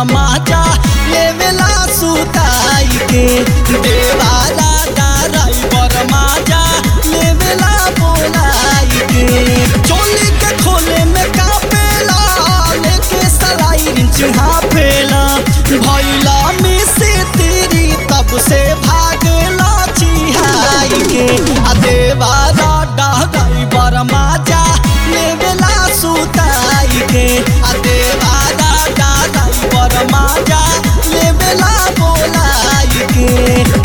माजा लेवेला सुताई के देवारा ड्राइवर माजा लेवेला बोलाई के चोली के खोले में कापेला लेके सलाई रिंच हाफेला भैला में से तेरी तब से भागला चिहाई के आ देवारा ड्राइवर माजा लेवेला सुताई के आ देवारा ड्राइवर माजा लेवेला बोलाई के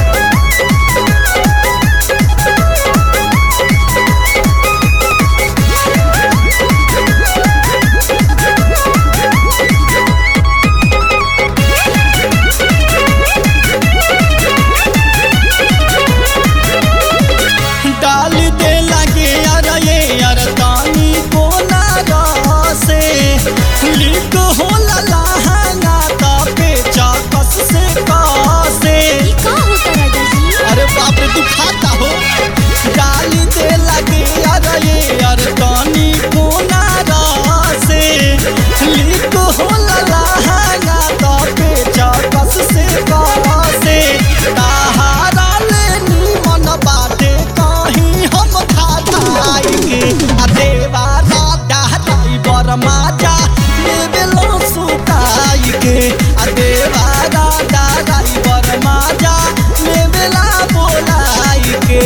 डाल दे लगे यार ये यार तानी को ना से लिक हो लहंगा ता पे चाकस से कासे ई का होता राजा जी अरे बाप रे तू खाता हो डाल दे लगे यार ये यार तानी को ना से लिक हो लहंगा ता पे चाकस से कासे ताहारा ले मन बाटे कहीं हम खाताई आ देवा राजा ड्राइवर माजा लेवेलो सुताई के आ देवा राजा ड्राइवर माजा लेवेला बोलाई के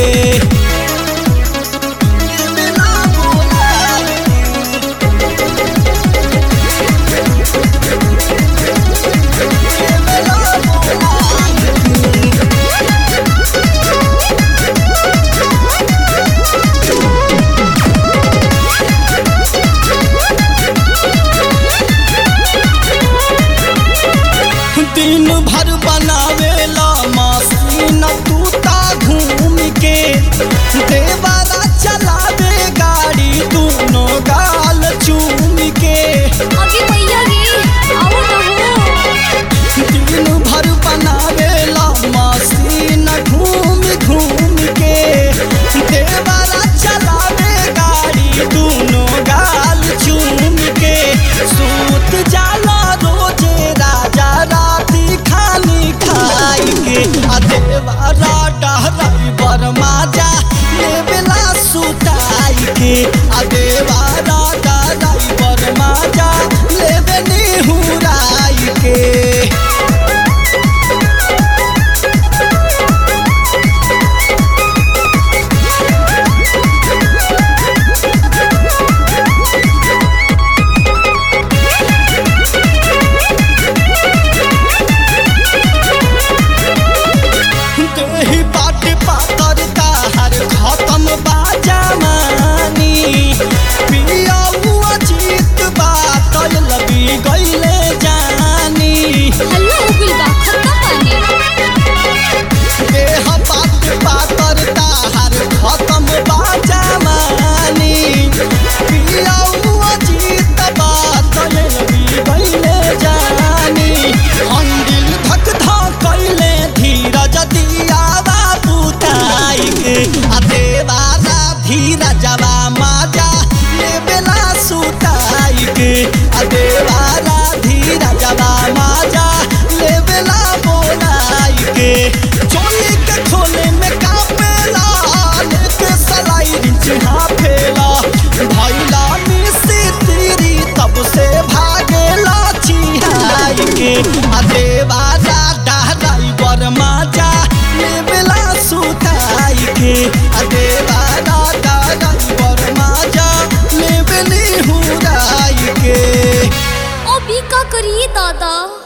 लेवेला बोलाई के, लेवेला बोलाई के। दिन भर बनावेला मशीन तूता घूम के देवारा चलावे गाड़ी दोनों गाल चूम के अगे भैया रे आओ ना हो दिन भर बनावेला मशीन घूम घूम के देवारा चलावे गाड़ी दोनों गाल चूम के सूत जाला रोजे राजा राती खानी खाई के आ देवारा ड्राइवर माजा लेवेला सुताई के आ देवारा ड्राइवर माजा लेवे निहुराई के देही बाट पातर ताहर खत्म बाजामानी पिया हुआ जीत बात लबी गईले जानी हल्ला हो गइल बा खत्ता पानी देह बाट पातर ताहर खत्म बाजामानी पिया हुआ जीत बात लबी गईले जानी अंदिल धक धक कैले धीरज दियावा पुताई के आ देवारा धीरजवा माजा लेवेला सुताई के आ देवारा धीरजवा माजा लेवेला बोलाई के चोली के खोले में कापेला लेके सलाई रिंच हाफेला भैला मिसी तेरी तब से भागेला चिहाई के आ देवारा ड्राइवर माजा लेवेला सुताई के आ देवारा ड्राइवर माजा लेवेली हुराई के अभी का करिए दादा